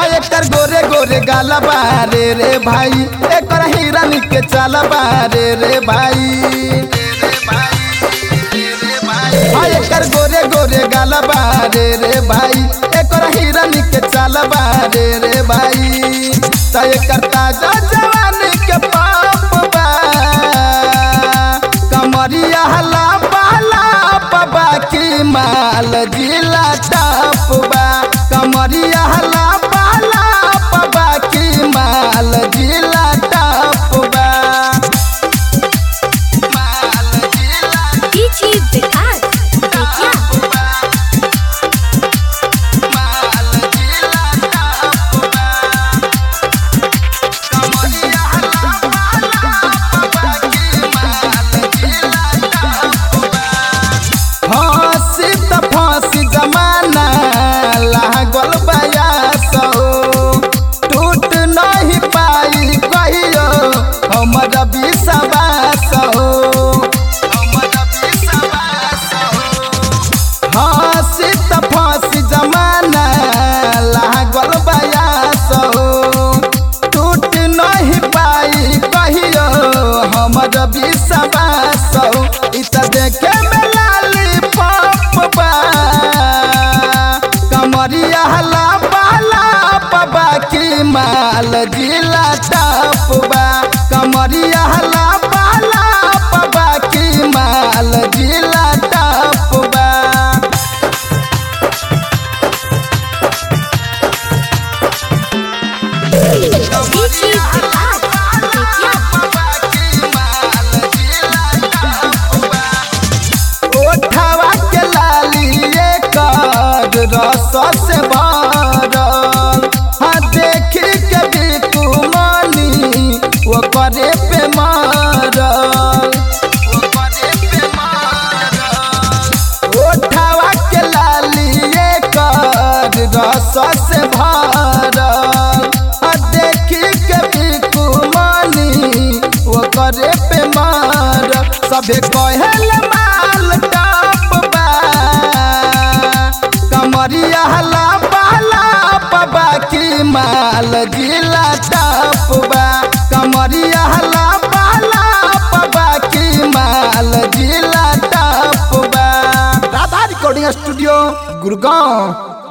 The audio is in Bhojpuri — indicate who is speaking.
Speaker 1: हाय एकर गोरे गोरे गाला बारे रे भाई एकर हिरन के चाला बारे रे भाई हाय एकर गोरे गोरे गाला बारे रे भाई एकर हिरन के चाला बारे रे भाई त एकर ताजा जवानी के पाप बा कमरिया हला बाला बाबा की माल जिला टाप बा कमरिया हला बाला बाबा की माल जिला टाप बा माल जिला
Speaker 2: DJ Vikas. Betia.
Speaker 1: माल जिला टाप बा कमरिया हला बाला बाबा की माल जिला टाप बा फांसी त फांसी जमाना लागल बयास हो टूट नहीं पाई कहियो हमर विश्वास हो हमर विश्वास हो फांसी त फांसी जमाना लागल बयास हो टूट नहीं पाई कहियो हमर विश्वास हो इ त देखे में लाली पाप बा कमरिया हला बाला बाबा की माल जिला टाप बा कमरिया हला बाला बाबा की माल जिला टाप बा
Speaker 2: DJ Vikas. Betia.
Speaker 1: ओठवा के लालिए कर रस से भरल हाँ देखी के बिकु मनी वो करे पे मारल वो करे पे मारल ओठवा के लालिए कर रस से भरल हाँ देखी के बिकु मनी वो करे पे मारल सबे कहल माल टाप बा कमरिया हला बाला बाबा की माल जिला टाप बा कमरिया हला बाला बाबा की माल जिला टाप बा राधा रिकॉर्डिंग स्टूडियो गुड़गांव